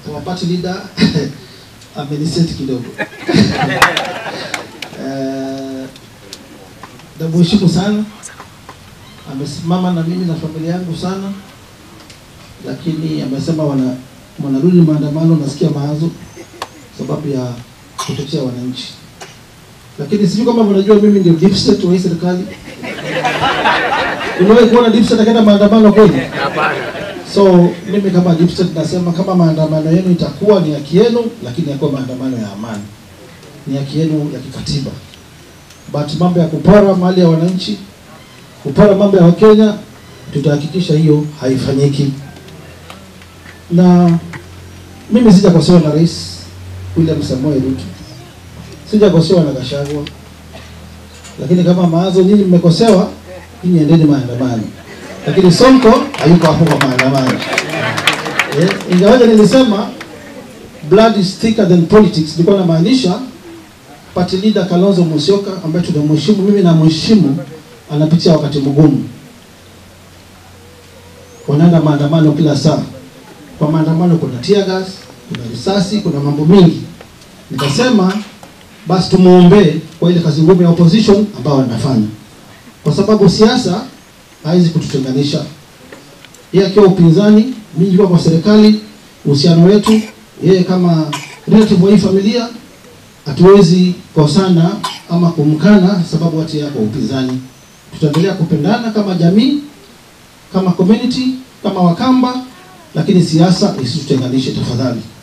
our party leader ameniseti kidogo Eh, namheshimu sana, amesimama na mimi na familia yangu sana, lakini amesema wana wanarudi maandamano, nasikia mawazo sababu ya kutetea wananchi, lakini sijui kama mnajua mimi ndio deep state wa hii serikali. Uliwahi kuona deep state akaenda maandamano kweli? So mimi kama deep state nasema kama maandamano yenu itakuwa ni haki yenu, lakini yakuwa maandamano ya amani, ni haki yenu ya kikatiba. But mambo ya kupora mali ya wananchi, kupora mambo ya Wakenya, tutahakikisha hiyo haifanyiki. Na mimi sijakosewa na Rais William Samoei Ruto, sijakosewa na Gachagua, lakini kama mawazo nyinyi mmekosewa, nyinyi endeni maandamano lakini Sonko hayuko hapo kwa maandamano. Eh, ingawaje nilisema blood is thicker than politics, nilikuwa namaanisha party leader Kalonzo Musyoka ambaye tunamheshimu, mimi namheshimu, anapitia wakati mgumu, wanaenda maandamano kila saa. Kwa maandamano kuna tear gas, kuna risasi, kuna mambo mingi. Nikasema basi tumuombee kwa ile kazi ngumu ya opposition ambao wanafanya, kwa sababu siasa haiwezi kututenganisha. Yeye akiwa upinzani, mimi nikiwa kwa serikali, uhusiano wetu, yeye kama relative wa hii familia, hatuwezi kosana ama kumkana sababu ati yako upinzani. Tutaendelea kupendana kama jamii, kama community, kama Wakamba, lakini siasa isitutenganishe tafadhali.